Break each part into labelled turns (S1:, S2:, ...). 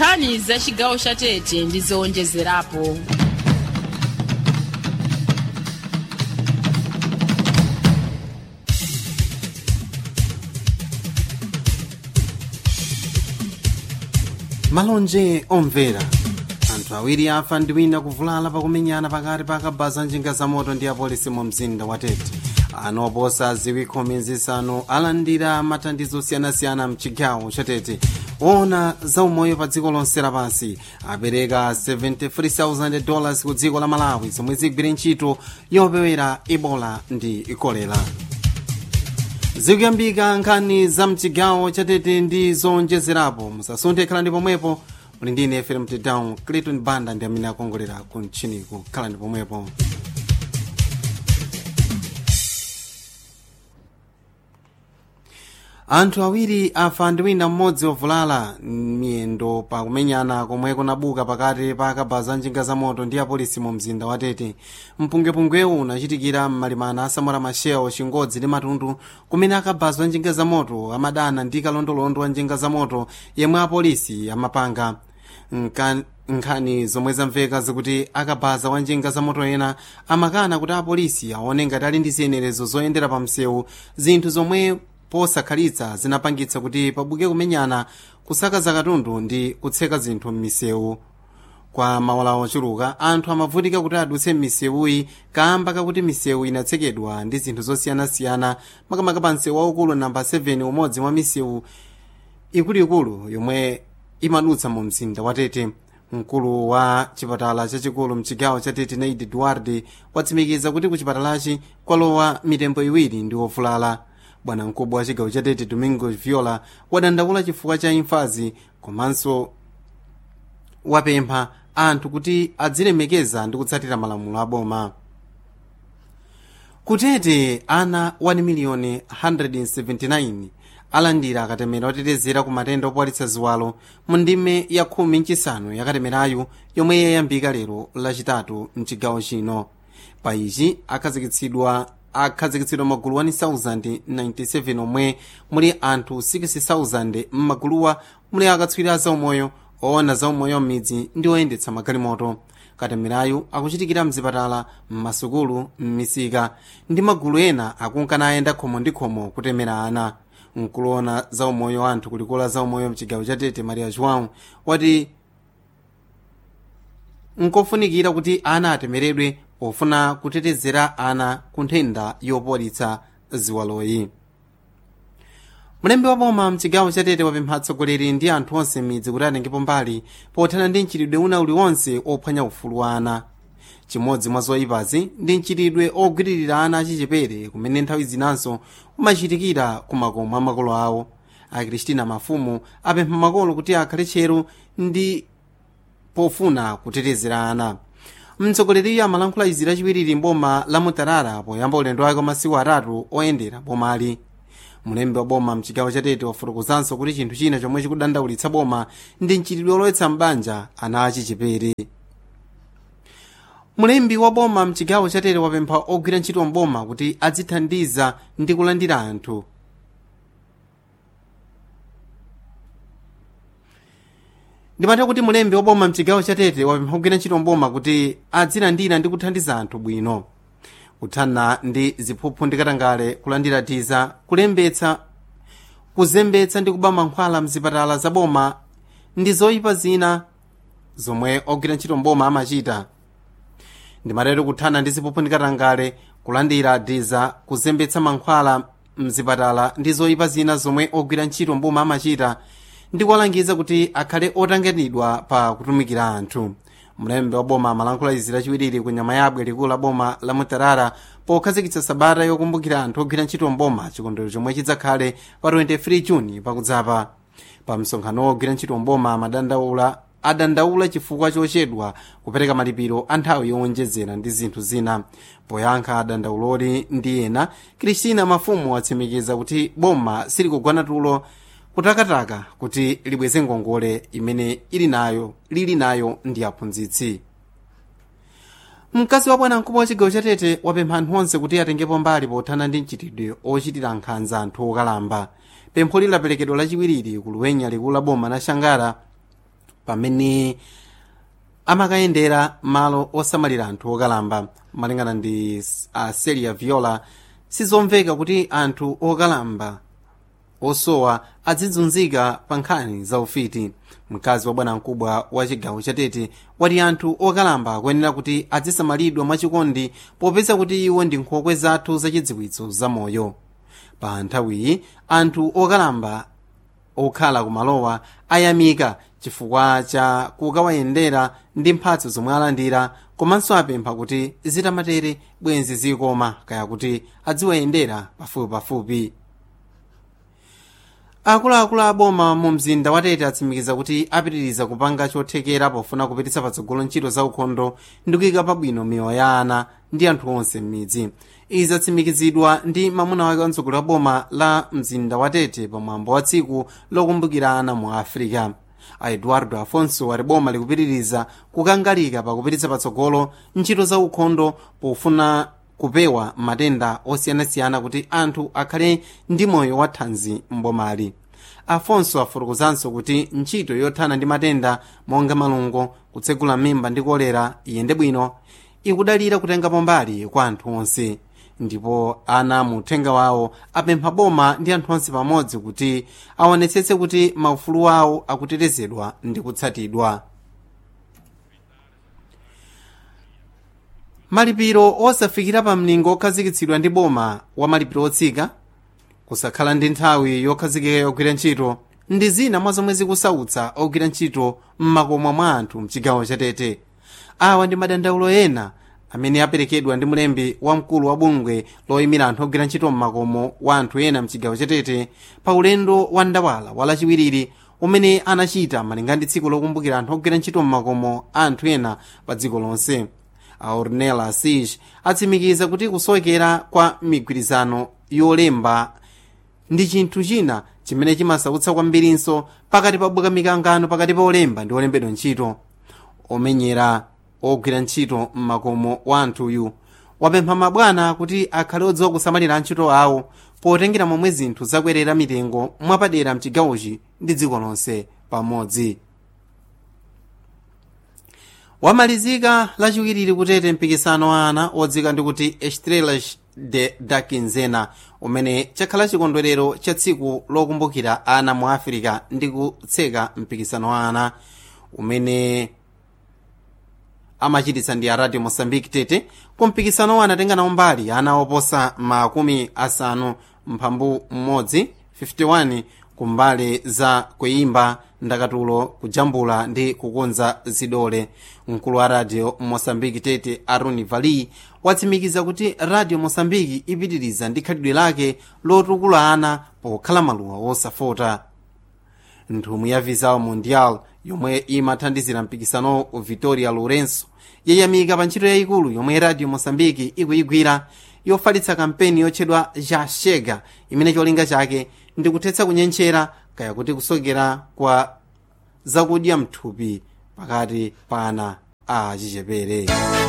S1: nkhani za chigawo cha tete ndi zowonjezerapo
S2: malonje omvera anthu awiri afa ndi wina kuvulala pakumenyana pakati pa akabaza njinga za moto ndi apolisi mu mzinda wa tete ana oposa ziwi khumi zisanu alandira mathandizo osiyanasiyana mchigawo cha tete ona za umoyo pa dziko lonse lapansi apereka 73,000 dollars ku dziko la malawi zomwe zigwire ntchito yopewera ebola ndi kolera zikuyambika nkhani za mchigawo cha tete ndi zowonjezerapo musasunthe khalani pomwepo muli ndi ine fm down clayton banda ndi amene akongolera ku mchiniku khalani pomwepo anthu awiri afa ndi wina mmodzi ovulala miyendo pakumenyana komwe kunabuka pakati pa akabaza njinga za moto ndi apolisi mu mzinda wa tete mpungwepungwewu unachitikira m'malimana asamora machel chingodzi ndi matundu kumene akabaza njinga za moto amadana ndi kalondolondo wa njinga za moto yemwe apolisi amapanga Nka- nkhani zomwe zamveka zikuti akabaza wa njinga za moto ena amakana kuti apolisi aone ngati ali ndi ziyenerezo zoyendera pa msewu zinthu zomwe posakhalitsa zinapangitsa kuti pabuke kumenyana kusakaza katundu ndi kutseka zinthu m'misewu kwa maola ochuluka anthu amavutika kuti adutse m'misewuyi kamba kakuti misewu inatsekedwa ndi zinthu zosiyanasiyana makamaka pa msewu waukulu namba 7 umodzi mwa misewu ikuluikulu yomwe imadutsa mu mzinda wa tete mkulu wa chipatala chachikulu mchigawo cha tete naidi edward watsimikiza kuti ku chipatalachi kwalowa mitembo iwiri ndi ovulala bwana mkubwa wa chigawo cha tete domingo viola wadandaula chifukwa cha imfazi komanso wapempha anthu kuti adzilemekeza ndi kutsatira malamulo aboma kutete ana 1 miliyoni 179 alandira akatemera otetezera ku matenda opwalitsa ziwalo mu ndime ya khumi nchisanu yakatemerayu yomwe yayambika lero lachitatu mchigawo chino pa ichi akhazikitsidwa akhazikitsidwa magulu 1097 omwe muli anthu 60,000 m'maguluwa muli akatswiri a zaumoyo oona zaumoyo m'midzi ndi oyendetsa magalimoto katemerayu akuchitikira mzipatala m'masukulu m'misika ndi magulu ena akunkana ayenda khomo ndi khomo kutemera ana mkuloona zaumoyo anthu kulikula zaumoyo mchigawo cha tete maria joão wati nkofunikira kuti ana atemeredwe pofuna kutetezera ana ku nthenda yopolitsa ziwaloyi mlembi wa boma mchigawo cha tete wapempha atsogoleri ndi anthu onse m'midzi kuti atengepo mbali pothana ndi mchitidwe una uliwonse ophwanya ufulu wa ana chimodzi mwa zoyipazi ndi mchitidwe ogwiririra ana achichepere kumene nthawi zinanso umachitikira ku makomo a makolo awo akristina mafumu apempha makolo kuti akhale tcheru ndi pofuna kutetezera ana mtsogoleriyo amalankhula izi lachiwiri mboma la mutarara poyamba ulendo wake wa masiku atatu oyendera bomali mulembi wa boma mchigawo cha tete wafotokozanso kuti chinthu china chomwe chikudandaulitsa boma ndi mchitidwe olowetsa mbanja ana achichepere mulembi wa boma mchigawo cha tete wapempha ogwira ntchito mboma kuti adzithandiza ndi kulandira anthu ndimati kuti mulembi wa boma mchigawo cha tete wapempha ogwira ntchito mboma kuti adzilandira ndi kuthandiza anthu bwino kuthana ndi ziphuphu ndi katangale kulandira tiza kulembetsa kuzembetsa ndi kuba mankhwala mzipatala za boma ndi zoyipa zina zomwe ogwira ntchito mboma amachita ndimatero kuthana ndi ziphuphu ndi katangale kulandira tiza kuzembetsa mankhwala mzipatala ndi zoyipa zina zomwe ogwira ntchito mboma amachita ndi kuwalangiza kuti akhale otanganidwa pa kutumikira anthu mlembi wa boma amalankhula izi lachiwiri ku nyama yabwe likulu la boma la mutarara pokhazikitsa sabata yokumbukira anthu ogwira ntchito mboma chikondwerero chomwe chidzakhale pa 23 juni pakudzapa pa msonkhano wogwira ntchito mboma amadandaula adandaula chifukwa chochedwa kupereka malipiro a nthawi yowonjezera ndi zinthu zina poyankha adandauloli ndi ena kristina mafumu atsimikiza kuti boma silikugwana tulo kutakataka kuti libweze ngongole imene ili nayo lili nayo ndi aphunzitsi mkazi wa bwanamkubwa wa chigawo cha tete wapempha anthu onse kuti atengepo mbali pothana ndi mchitidwe ochitira nkhanza anthu okalamba pempho lilaperekedwa lachiwiriri ku luwenya likulu la boma la shangara pamene amakayendera malo osamalira anthu okalamba malingana ndi a celia viola sizomveka kuti anthu okalamba osowa adzidzunzika pa nkhani za ufiti mkazi wa bwanamkubwa wa chigawo chatete wati anthu okalamba akuyenera kuti adzisamalidwa mwachikondi popeza kuti iwo ndi nkhokwe zathu zachidziwitso zamoyo pa nthawiyi anthu okalamba okhala kumalowa ayamika chifukwa cha kukawayendera ndi mphatso zomwe alandira komanso apempha kuti zitamatere bwenzi zikoma kaya kuti adziwayendera pafupipafupi akuluakulu aboma mu mzinda watete atsimikiza kuti apitiriza kupanga chothekera pofuna kupititsa patsogolo ntchito za ukhondo ndi kuyika pabwino miyoyo ya ana ndi anthu onse m'midzi izi zatsimikizidwa ndi mamuna wake wamtsogoleri wa boma la mzinda watete pamwambo wa tsiku lokumbukira ana mu africa a eduardo afonso wati boma likupitiriza kukangalika pakupititsa patsogolo ntchito za ukhondo pofuna kupewa matenda osiyanasiyana kuti anthu akhale ndi moyo wathanzi mbomali afonso afotokozanso kuti ntchito yothana ndi matenda monga malungo kutsegula mimba ndi kolera iyende bwino ikudalira kutengapo mbali kwa anthu onse ndipo ana mu uthenga wawo apempha boma ndi anthu onse pamodzi kuti aonetsetse kuti maufulu awo akutetezedwa ndi kutsatidwa malipiro osafikira pa mlingo okhazikitsidwa ndi boma wa malipiro otsika kusakhala ndi nthawi yokhazikika yogwira ntchito ndi zina mwa zomwe zikusautsa ogwira ntchito m'makomo mwa anthu mchigawo chatete awa ndi madandaulo ena amene aperekedwa ndi mlembi wamkulu wa bungwe loyimira anthu ogwira ntchito m'makomo wa anthu ena mchigawo chatete pa ulendo wa ndawala walachiwiriri umene anachita malinga ndi tsiku lokumbukira anthu ogwira ntchito m'makomo a anthu ena pa dziko lonse a ornella asij atsimikiza kuti kusowekera kwa migwirizano yolemba ndi chinthu china chimene chimasautsa kwambirinso pakati pabuka mikangano pakati pa olemba ndi olembedwa ntchito omenyera ogwira ntchito m'makomo wa anthuyu wapempha mabwana kuti akhale odziwa kusamalira antchito awo potengera momwe zinthu zakwerera mitengo mwapadera mchigawochi ndi dziko lonse pamodzi wamalizika lachiwiri kutete mpikisano wa ana odzika ndi kuti estrelas de da quinzena umene chakhala chikondwerero cha tsiku lokumbukira ana mu afirika ndi kutseka mpikisano wa ana umene amachititsa ndi a radio mosambiki tete kumpikisanowo anatenga nawo mbali ana oposa makumi asanu mphambu mmodzi 51 kumbali za kuyimba ndakatulo kujambula ndi kukonza zidole mkulu wa radio mosambiki tete aruni vali watsimikiza kuti radio mosambiki ipitiriza ndi khalidwe lake lotukula ana pokhala maluwa osafota nthumwi ya visao mundial yomwe imathandizira mpikisano victoria lourenço yayamika pa ntchito yayikulu yomwe radio mosambiki ikuyigwira yofalitsa kampeni yotchedwa ja chega imene cholinga chake ndi kuthetsa kunyentchera kaya kuti kusokera kwa zakudya mthupi pakati pa ana a achichepere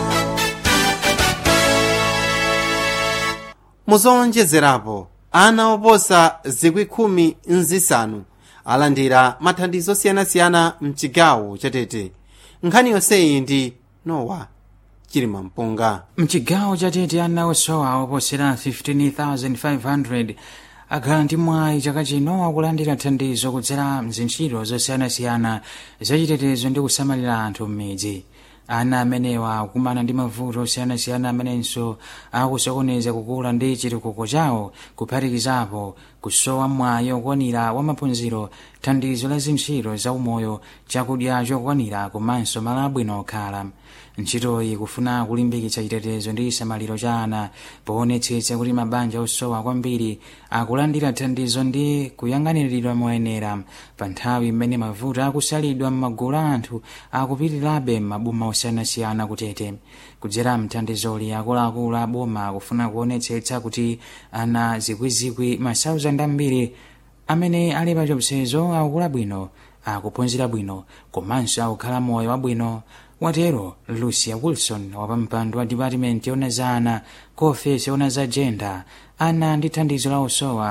S2: muzowonjezerapo ana oposa zikwi khumi nzisanu alandira mathandizo osiyanasiyana mchigawo chatete nkhani yonseyi ndi nowa chilima mpunga
S3: mchigawo chatete ana osowa oposera 15500 akhala ndi mwayi chaka chino akulandira thandizo kudzera mzintchito zosiyanasiyana zachitetezo ndi kusamalira anthu m'midzi ana amenewa akumana ndi mavuto osiyanasiyana amenenso akusokoneza kukula ndi chitukuko chawo kuphatikizapo kusowa mwayi okwanira wa maphunziro thandizo la zintchito za umoyo chakudya chokwanira komanso malo abwino okhala ntchitoyi kufuna kulimbikitsa chitetezo ndi chisamaliro cha ana poonetsetsa kuti mabanja osowa kwambiri akulandira thandizo ndi kuyang'aniridwa moyenera pa nthawi imene mavuto akusalidwa m'magulu a anthu akupitirirabe m'maboma osiyanasiyana kutete kudzera mthandizoli akuluakulu a boma akufuna kuonetsetsa kuti ana zikwizikwi masauzandi ambiri amene ali pa chiopsezo akukula bwino akuphunzira bwino komanso akukhala moyo wabwino watero lucia wilson wapampando wa dipatimenti yona za ana ku ofesi yona za jenda ana ndi thandizo la osowa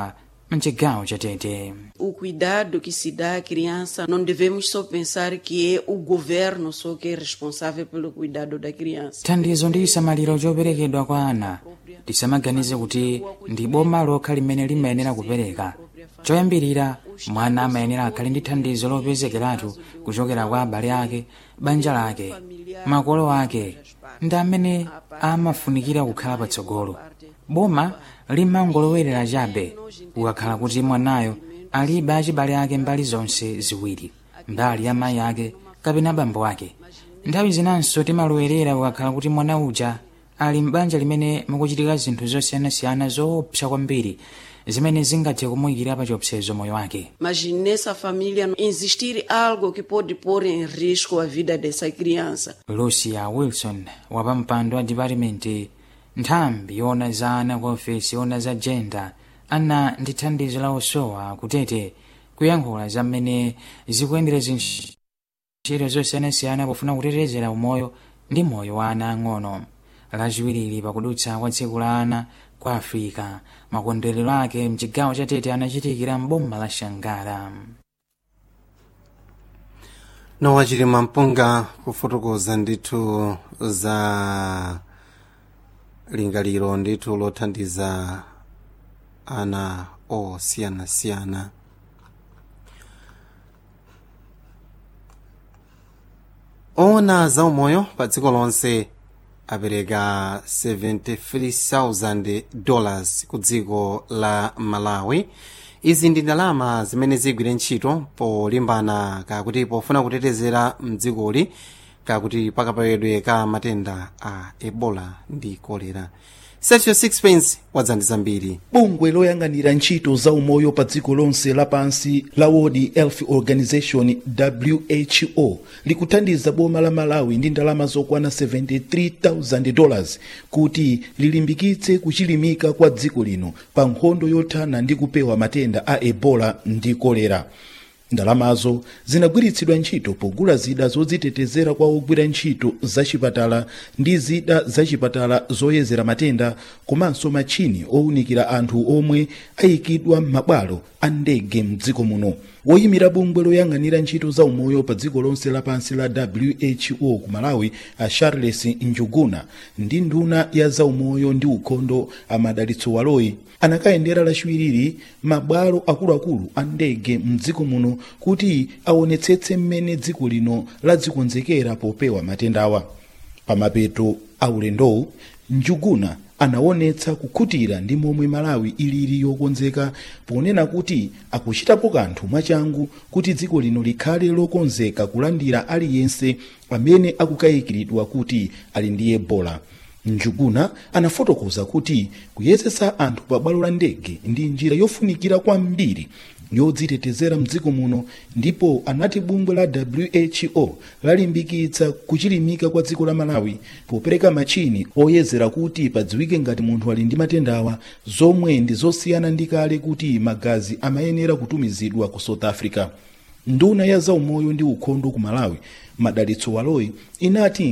S3: mchigawo chatete
S4: O cuidado que se dá à criança, não devemos só pensar que é o governo só que é responsável pelo cuidado da criança.
S3: thandizo ndi chisamaliro choperekedwa kwa ana tisamaganize kuti ndi boma lokha limene limayenera kupereka choyambirira mwana amayenera akhale ndi thandizo lopezekeratu kuchokera kwa abale ake banja lake makolo ake ndi amene amafunikira kukhala patsogolo boma limangolowerera chabe kukakhala kuti mwanayo alibe achibale ake mbali zonse ziwiri mbali ya mayi ake kapena bambo ake nthawi zinanso timalowerera kukakhala kuti mwana uja ali m'banja limene mukuchitika zinthu zosiyanasiyana zoopsa kwambiri zimene zingathe kumuyikira pa chiopsezo moyo wake
S4: Mas nessa família não existir algo que pode pôr em risco a vida dessa criança.
S3: lucia wilson wapampando wa dipatimenti nthambi yona za ana ku ofesi yona za jenda ana ndi thandizo la osowa kutete kuyankhula za mmene zikuyendera zintchito zosiyanasiyana pofuna kutetezera umoyo ndi moyo wa ana ang'ono lachiwiriri pakudutsa kwa tsiku la ana kwa afrika makondwerero ake mchigawo cha tete anachitikira mboma la shangara
S2: nowa chilima mpunga kufotokoza ndithu za lingaliro ndithu lothandiza ana osiyanasiyana ona za umoyo pa dziko lonse apereka 73,000 dollars ku dziko la malawi izi ndi ndalama zimene zigwire ntchito polimbana kakuti pofuna kutetezera mdzikoli kakuti pakapewedwe ka matenda a ebola ndi kolera sergio sixpence wadzandiza mbiri
S5: bungwe loyang'anira ntchito za umoyo pa dziko lonse lapansi la world health organization who likuthandiza boma la malawi ndi ndalama zokwana 73,000 dollars kuti lilimbikitse kuchilimika kwa dziko lino pa nkhondo yothana ndi kupewa matenda a ebola ndi kolera ndalamazo zinagwiritsidwa ntchito pogula zida zodzitetezera kwa ogwira ntchito zachipatala ndi zida zachipatala zoyezera matenda komanso matchini owunikira anthu omwe ayikidwa m'mabwalo a ndege mdziko muno woyimira bungwe loyang'anira ntchito za umoyo pa dziko lonse lapansi la who ku malawi a charles njuguna ndi nduna ya za umoyo ndi ukhondo amadalitso waloyi anakayendera lachiwiriri mabwalo akuluakulu a ndege mdziko muno kuti aonetsetse mmene dziko lino ladzikonzekera popewa matendawa pamapeto a ulendowu njuguna anaonetsa kukhutira ndi momwe malawi ilili yokonzeka ponena kuti akuchitapo kanthu mwachangu kuti dziko lino likhale lokonzeka kulandira aliyense amene akukayikiridwa kuti ali ndi ebola njuguna anafotokoza kuti kuyezetsa anthu pa bwalo la ndege ndi njira yofunikira kwambiri yodzitetezera mdziko muno ndipo anati bungwe la who lalimbikitsa kuchilimika kwa dziko la malawi popereka machini oyezera kuti padziwike ngati munthu ali ndi matendawa zomwe ndi zosiyana ndi kale kuti magazi amayenera kutumizidwa ku south africa nduna ya zaumoyo ndi ukhondo ku malawi madalitso waloyi inati